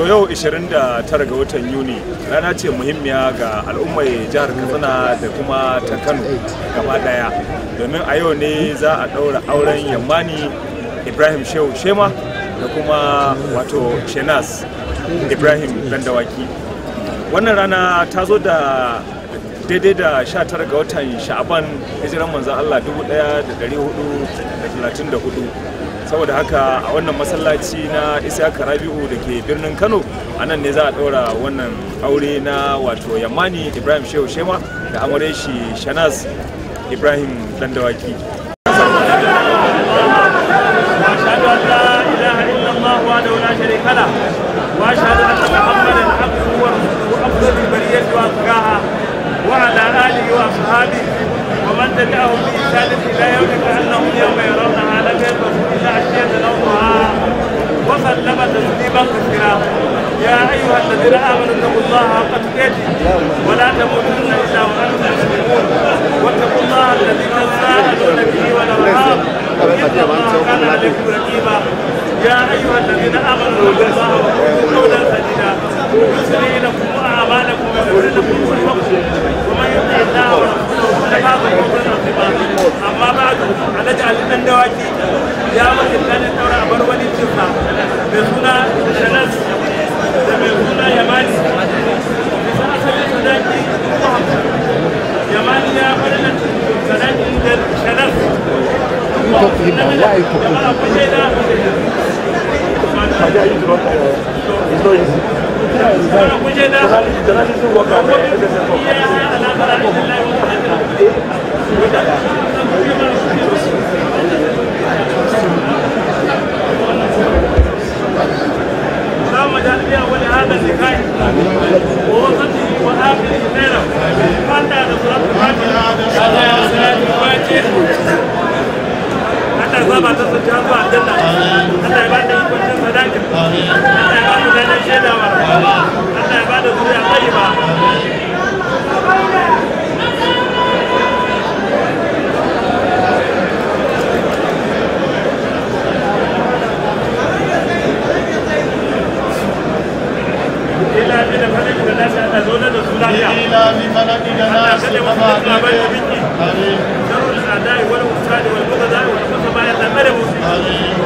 yau 29 ga watan yuni rana ce muhimmiya ga al'ummar jihar katsina da kuma ta kano gaba daya domin a yau ne za a ɗaura auren yammani ibrahim shehu shema da kuma wato shenas ibrahim dandawaki wannan rana ta zo da daidai da 19 ga watan sha'aban hijiran manzan allah 1434 saboda haka a wannan masallaci na isaka rabi'u da ke birnin kano a nan ne za a ɗaura wannan aure na wato yammani ibrahim shehu shema da amure shi shanas ibrahim dandawaki واشهد ان محمدا عبده ورسوله افضل البريه واتقاها وعلى اله واصحابه ومن تبعهم باحسان الى يوم كانهم يوم يرونها لم يلبثوا الا عشيه نومها وسلم تسليما كثيرا يا ايها الذين امنوا اتقوا الله حق تقاته ولا تموتن الا وانتم مسلمون واتقوا الله الذي تساءلون به والارحام ان الله كان عليكم رقيبا يا ايها الذين امنوا اتقوا الله وقولوا قولا سديدا يصلح لكم اعمالكم ويغفر لكم ذنوبكم ومن يطع الله ورسوله فقد فاز فوزا عظيما اما بعد نجعل من دواكي يا مثل كان الدورة أبر ولي الجفا بسنا شنس بسنا يماني بسنا سبيل صداقي يماني يا فلنا صداقي شنس اللهم اجعل بها ولهذا اللقاء ووسطه واخره خيرا حتى نصرت الفاتحه على صلاه الفاتحه Allah ya ba ta sun ta zuwa aljanna Allah ya ba ta yi kwanciyar sadaka Allah ya ba ta ganin shaidawa Allah ya ba ta zuriya tsayiba ila bi da falaki da nasi Allah zo da su lafiya إلى بفلك Allah جناس kada mu كما tsaka bai da biki آمين sharul adai wal usadi wal bughadai wal khusaba ya Allah kada mu آمين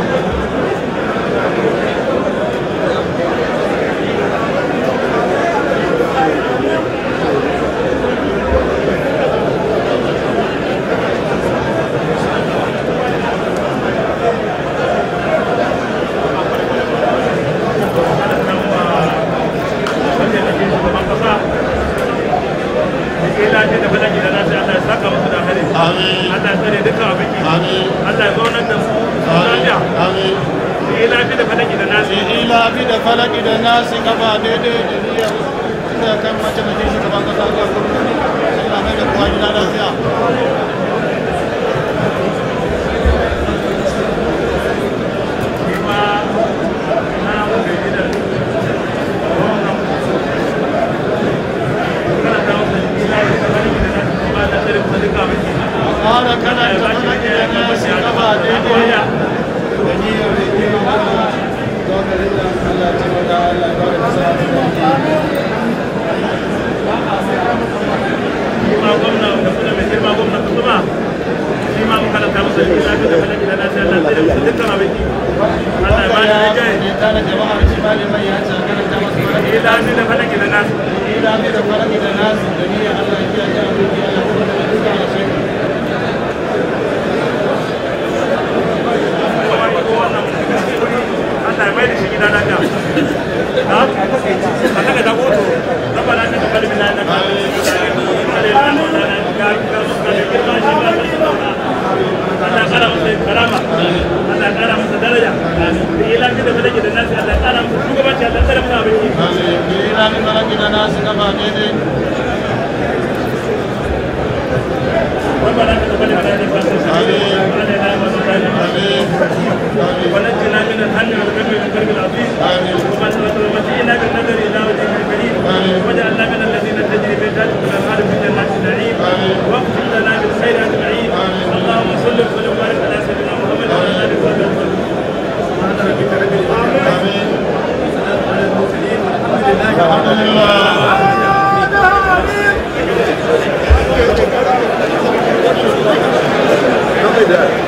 ila ce da falaki da nasi Allah ya saka musu da hali آمين Allah ya tsare duka abin ki آمين Allah ya zaunar da su lafiya آمين ila ce da falaki da nasi إلى بفلك جناس كما ديدي جنيا إذا كان ما تنجي شكرا كذا كذا إلا من القوانين لا نزيا ma na wanda gidan kana da wasu ila ce da falaki da nasi kuma da tsare kuma duka abin ki قال كان بفلك جناس كما ديدي ma gwamna da kuma mai girma gwamna ta kuma shi ma muka da musu da ila ce da falaki da nasi Allah tsare musu dukkan abin ki Allah ya ba da rijai كان جماعة شمال من يأتي كان جماعة ila ce da falaki da nasi إلى بفلك جناس جميع الله يجي أجل بك الله يقول لك على شيء Allah ya mai da shi gida lafiya. Ha? A kaga da hoto, zaba na ta kalmi na na Allah ya kara masa karama, Allah ya kara masa daraja, da yi lafiya da falake da nasi Allah ya kara masa shugabanci Allah ya kara masa abinci. إلى بفلك جناس كما ديدي ربنا تقبل منا انك انت السميع وعلينا وصلنا آمين ونجنا من الهم والغم والكرب العظيم ومتعنا بالنظر الى وجهك الكريم واجعلنا من الذين تجري بهم ذاتك الانهار في جنات النعيم واغفر لنا بالخير اجمعين اللهم صل وسلم وبارك على سيدنا محمد وعلى اله وصحبه وسلم سبحان ربك رب العزه عما يصفون وسلام على المرسلين alhamdulillah